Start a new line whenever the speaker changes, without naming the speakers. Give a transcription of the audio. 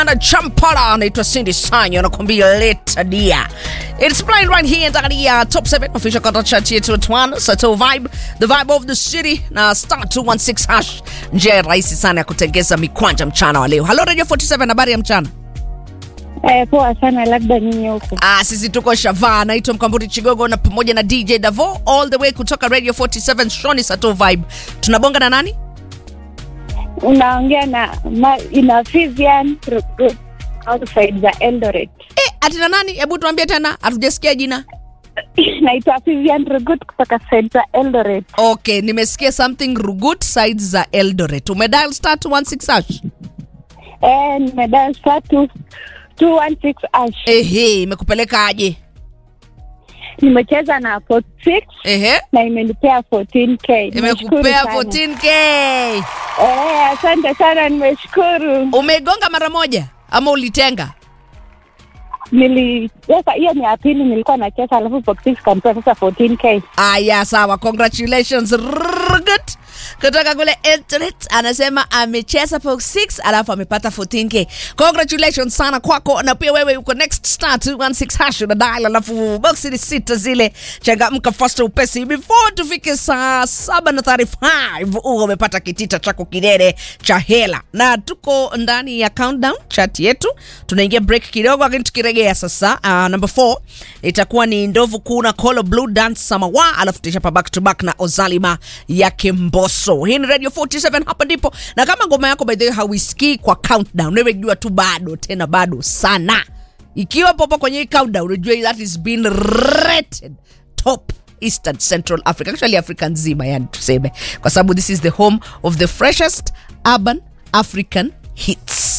na champara anaitwa Cindy Sanyo anakuambia leta dia. It's playing right here ndani ya top 7 official content chat yetu at 1 Sato Vibe, the vibe of the city na star 216 hash. Njia rahisi sana ya kutengeza mikwanja mchana wa leo. Hello Radio 47 habari ya mchana.
Eh, poa sana, labda nyinyi huko.
Ah, sisi tuko Shavaa, naitwa Mkamburi Chigogo na pamoja na DJ Davo all the way kutoka Radio 47 Shoni Sato Vibe. Tunabonga na nani?
Unaongea na ma, ina Vivian Rugut outside za Eldoret.
Eh, atina nani? Hebu tuambie tena, hatujasikia jina.
Naitwa Vivian Rugut kutoka side za Eldoret.
Okay, nimesikia something Rugut sides za Eldoret. Umedial star 216 hash.
Eh, nimedal star two two one six ash.
Ehe, imekupeleka aje?
Nimecheza na 46
Ehe,
na imenipea 14k. Nimeshukuru
imekupea
sana.
14k.
Eh, asante sana, nimeshukuru.
Umegonga mara moja ama ulitenga?
Nilicheza hiyo ni ya pili, nilikuwa nacheza alafu 46 kanipea sasa 14k.
Aya, sawa, congratulations Rugut kutoka kule Eldoret anasema amecheza box 6 alafu amepata 14k. Congratulations sana kwako, na pia wewe uko next star 216 hash na dial, alafu box ni sita zile, changamka fast upesi before tufike saa saba na 35 uwe umepata kitita chako kidede cha hela, na tuko ndani ya countdown chat yetu. Tunaingia break kidogo, lakini tukirejea sasa, uh, number 4 itakuwa ni ndovu kuna Kolo Blue Dance Samawa, alafu tutachapa back to back na Ozalima yake Mbosso. Hii ni Radio 47, hapa ndipo. Na kama ngoma yako by the way hauisikii kwa countdown, wewe jua tu bado tena bado sana. Ikiwa popo kwenye hii countdown, unajua that is been rated top Eastern Central Africa, actually Africa nzima, yani tuseme, kwa sababu this is the home of the freshest urban African hits.